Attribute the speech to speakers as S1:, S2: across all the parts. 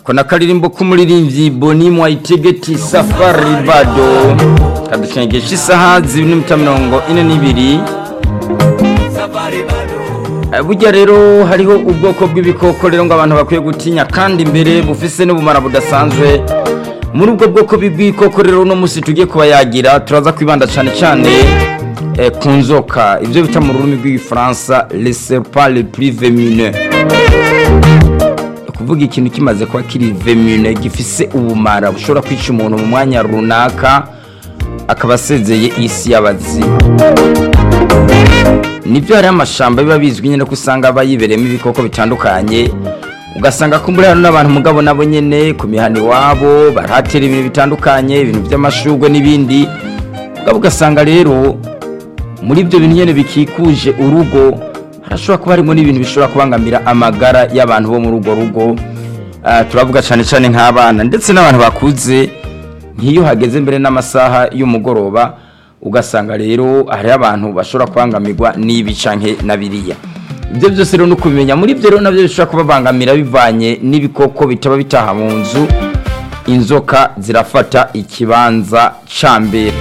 S1: ako nakaririmbo k'umuririmbyi boni mwayitegeti safari bado kaducengesha isaha zibiri n'iminota mirongo ine n'ibiri burya rero hariho ubwoko bw'ibikoko rero ngo abantu bakwiye gutinya kandi imbere bufise n'ubumara budasanzwe muri ubwo bwoko bw'ibikoko rero uno munsi tugiye kuba yagira turaza kwibanda cyane cyane ku nzoka ibyo bita mu rurimi rw'igifaransa les serpents les plus vemineux kuvuga ikintu kimaze kuba kiri vemine gifise ubumara bushobora kwica umuntu mu mwanya runaka akaba asezeye isi y'abazima nibyo hariho amashamba biba bizwi nyine ko usanga aba yibereyemo ibikoko bitandukanye ugasanga ko muri hano n'abantu mugabo nabo nyine ku mihana iwabo barahatera ibintu bitandukanye ibintu by'amashugwe n'ibindi mugabo ugasanga rero muri ibyo bintu nyine bikikuje urugo harashobora kuba harimo n'ibintu bishobora kubangamira amagara y'abantu bo muri urwo rugo turavuga cyane cyane nk'abana ndetse n'abantu bakuze nk'iyo hageze mbere n'amasaha y'umugoroba ugasanga rero hariho abantu bashobora kubangamirwa n'ibi canke na biriya ibyo byose rero ni ukubimenya muri ibyo rero nabyo bishobora kubabangamira bivanye n'ibikoko bitaba bitaha mu nzu inzoka zirafata ikibanza ca mbere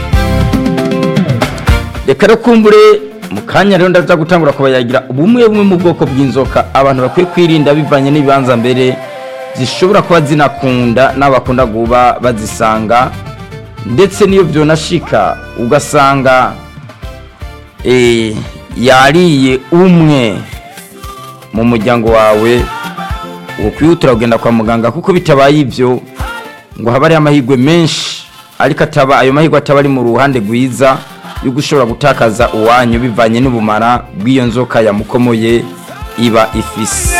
S1: reka rero kumbure mu kanya rero ndaza gutangura kubayagira bumwe bumwe mu bwoko bw'inzoka abantu bakwiye kwirinda bivanye n'ibibanza mbere zishobora kuba zinakunda n'abakunda kuba bazisanga ndetse n'iyo byonashika ugasanga yariye umwe mu muryango wawe ukwihutira kugenda kwa muganga kuko bitabaye ibyo ngo habe hariho amahirwe menshi ariko ataba ayo mahirwe ataba ari mu ruhande rwiza yuko ushobora gutakaza uwanyu bivanye n'ubumara bw'iyo nzoka yamukomoye iba ifise